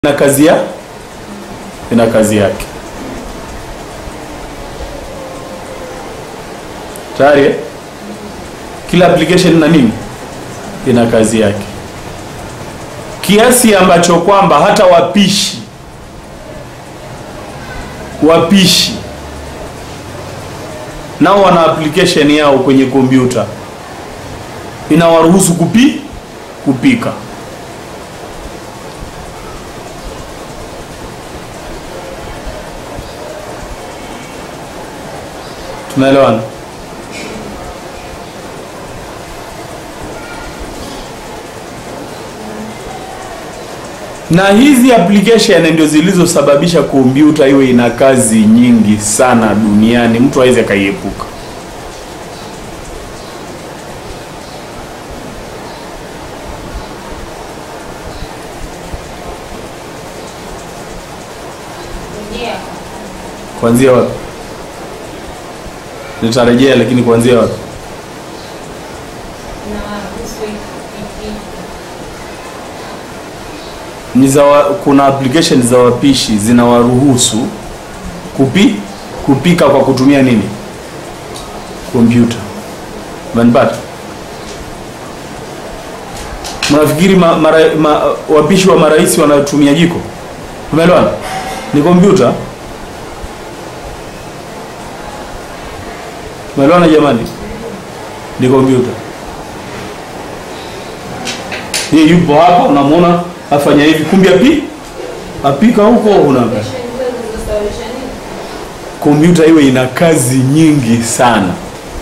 ina kazi ya ina kazi yake tayari eh? kila application ina nini ina kazi yake kiasi ambacho kwamba hata wapishi wapishi nao wana application yao kwenye kompyuta inawaruhusu kupi kupika tunaelewana na hizi application ndio zilizosababisha kompyuta iwe ina kazi nyingi sana duniani mtu aweze akaiepuka kuanzia wapi nitarejea lakini kuanzia wapi ni za wa, kuna application za wapishi zinawaruhusu kupi, kupika kwa kutumia nini kompyuta umenipata mnafikiri ma, mara, ma, wapishi wa marais wanatumia jiko umeelewana ni kompyuta umeelewana jamani ni kompyuta yeye yupo hapa unamwona afanya hivi kumbe api apika huko una kompyuta iwe ina kazi nyingi sana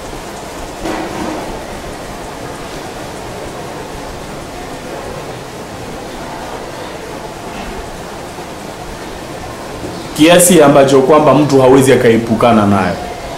kiasi ambacho kwamba mtu hawezi akaepukana nayo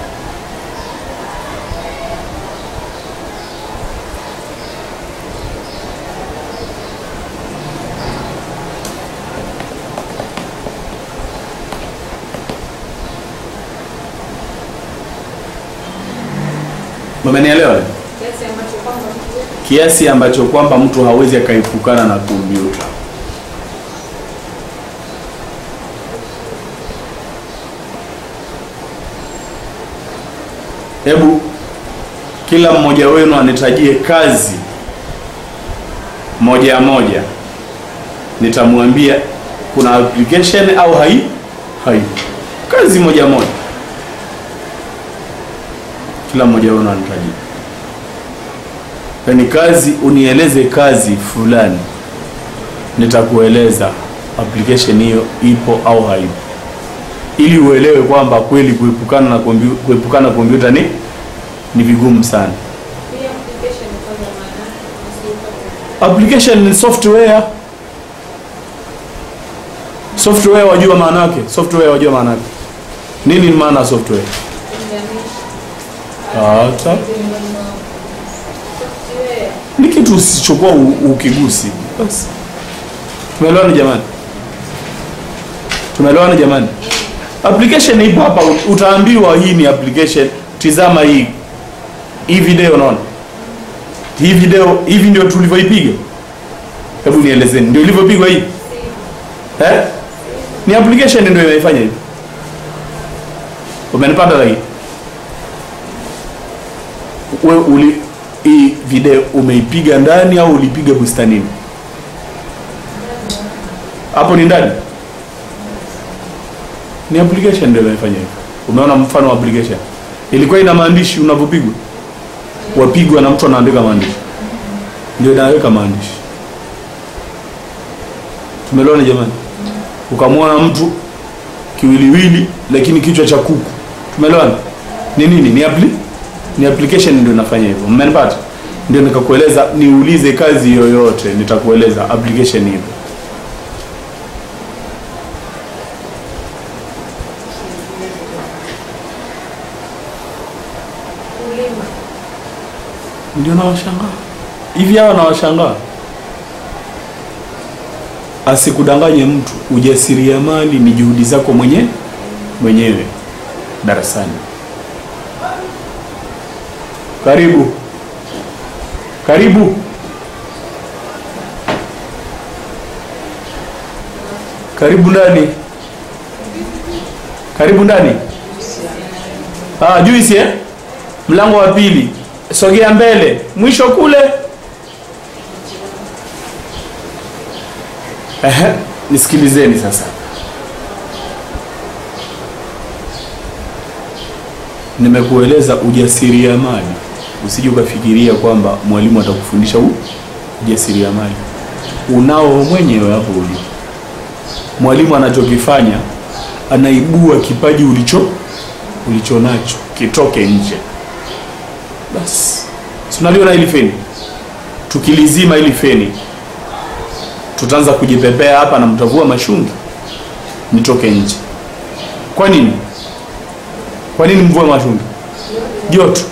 Mmenielewa? Kiasi ambacho kwamba mtu hawezi akaepukana na kompyuta. Hebu kila mmoja wenu anitajie kazi moja moja, nitamwambia kuna application au hai hai, kazi moja moja kila mmoja wenu anitajie, yaani kazi, unieleze kazi fulani, nitakueleza application hiyo ipo au haipo, ili uelewe kwamba kweli kuepukana na kompyuta, kuepukana na kompyuta ni ni vigumu sana. Application ni software. Software wajua maana yake? Software wajua maana yake? Nini ni maana ya software? Hata ni kitu usichokuwa ukigusi basi. Tumeelewana jamani? Tumeelewana jamani? Application ipo hapa, utaambiwa hii ni application. Tizama hii hii video, unaona hii video, hivi ndio tulivyoipiga. Hebu nielezeni, ndio ilivyopigwa hii eh? Ni application ndio inaifanya hivi. Umenipata lakini we uli hii video umeipiga ndani au ulipiga bustanini? Hapo ni ndani, ni application ndio imefanya hivyo. Umeona mfano wa application ilikuwa ina maandishi, unavyopigwa wapigwa na mtu anaandika maandishi, ndio inaweka maandishi. Tumeelewana jamani? Ukamwona mtu kiwiliwili, lakini kichwa cha kuku. Tumeelewana? Ni nini? Ni appli ni application ndio inafanya hivyo. Mmenipata? Ndio nikakueleza, niulize kazi yoyote, nitakueleza application hivyo. Ndio nawashangaa hivi, hawa nawashangaa. Asikudanganye mtu, ujasiriamali ni juhudi zako mwenye mwenyewe darasani. Karibu, karibu. Karibu ndani, karibu ndani. Ah, juisi eh? Mlango wa pili, sogea mbele, mwisho kule. Ehe, nisikilizeni sasa. Nimekueleza ujasiriamali, usije ukafikiria kwamba mwalimu atakufundisha huu ujasiriamali. Unao mwenyewe hapo ulipo. Mwalimu anachokifanya anaibua kipaji ulicho ulicho nacho kitoke nje. Basi tunaliona hili feni, tukilizima hili feni tutaanza kujipepea hapa na mtavua mashungi nitoke nje. Kwa nini? Kwa nini mvue mashungi? Joto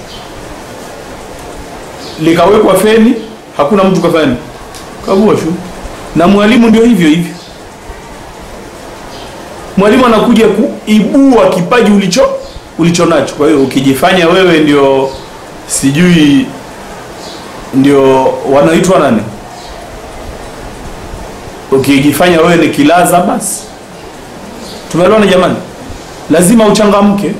likawekwa feni, hakuna mtu kafanya kavua shu. Na mwalimu ndio hivyo hivyo, mwalimu anakuja kuibua kipaji ulicho ulicho nacho. Kwa hiyo ukijifanya wewe ndio sijui ndio wanaitwa nani, ukijifanya wewe ni kilaza, basi tumeelewana jamani, lazima uchangamke.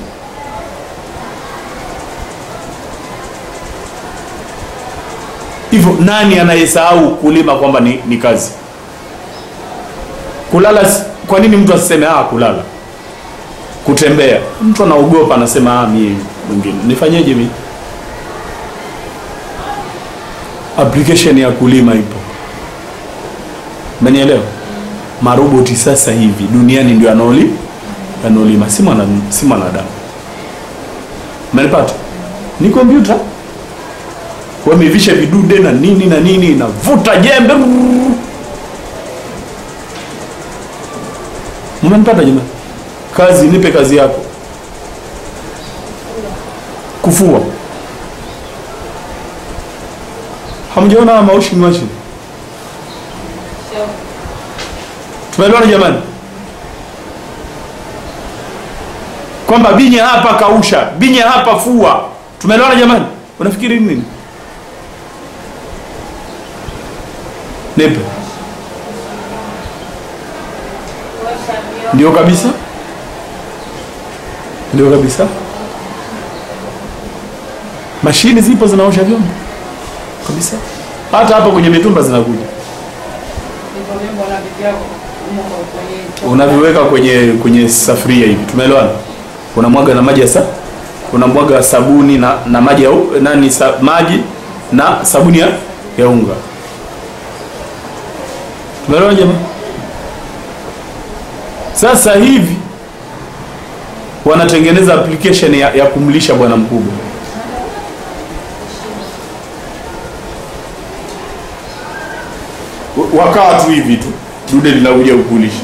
Hivyo nani anayesahau kulima kwamba ni, ni kazi? Kulala, si- kwa nini mtu asiseme ah, kulala? Kutembea, mtu anaogopa, anasema ah, mimi mwingine nifanyeje mimi? Application ya kulima ipo, umenielewa? Maroboti sasa hivi duniani ndio anaoli anaolima, si mwana si mwanadamu. Umenipata? Ni kompyuta wamevisha vidude na nini na nini, navuta jembe. Mmenipata jamani? Kazi, nipe kazi yako. Kufua, hamjaona washing machine? Tumeelewana jamani, kwamba binya hapa kausha, binya hapa fua. Tumeelewana jamani? Unafikiri nini? Nipe. Ndio kabisa, ndio kabisa. Mashini zipo zinaosha vyombo kabisa, hata hapa kwenye mitumba zinakuja, unaviweka kwenye kwenye safuria hivi, tumeelewana? Unamwaga na maji ya sa unamwaga sabuni na, na maji ya u- nani sa, maji na sabuni ya, ya unga. Tumeelewana jamani? Sasa hivi wanatengeneza application ya, ya kumlisha bwana mkubwa. W- Wakaa tu hivi tu, dude linakuja kukulisha.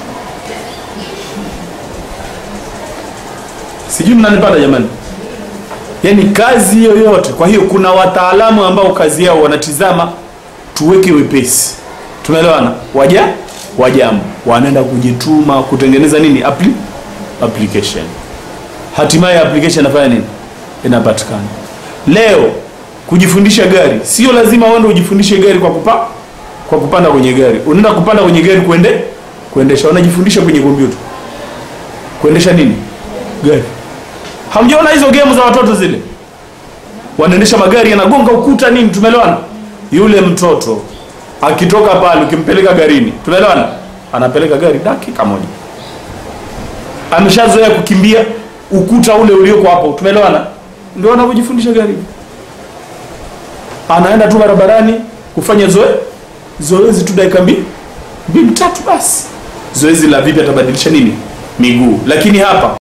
Sijui mnanipata jamani? Yaani kazi yoyote. Kwa hiyo kuna wataalamu ambao kazi yao wanatizama tuweke wepesi. Tumeelewana? Waja wajambo wanaenda kujituma kutengeneza nini? Appli application. Hatimaye application inafanya nini? Inapatikana. Leo kujifundisha gari, sio lazima uende ujifundishe gari kwa kupa kwa kupanda kwenye gari. Unaenda kupanda kwenye gari kuende kuendesha, wanajifundisha kwenye kompyuta kuendesha nini? Gari. Hamjaona hizo game za watoto zile, wanaendesha magari yanagonga ukuta nini? Tumeelewana? Yule mtoto akitoka pale, ukimpeleka garini, tumeelewana, anapeleka gari dakika moja, ameshazoea kukimbia ukuta ule ulioko hapo, tumeelewana. Ndio wanavyojifundisha gari, anaenda tu barabarani kufanya zoe zoezi tu dakika mbili mbili tatu, basi zoezi la vipi, atabadilisha nini miguu, lakini hapa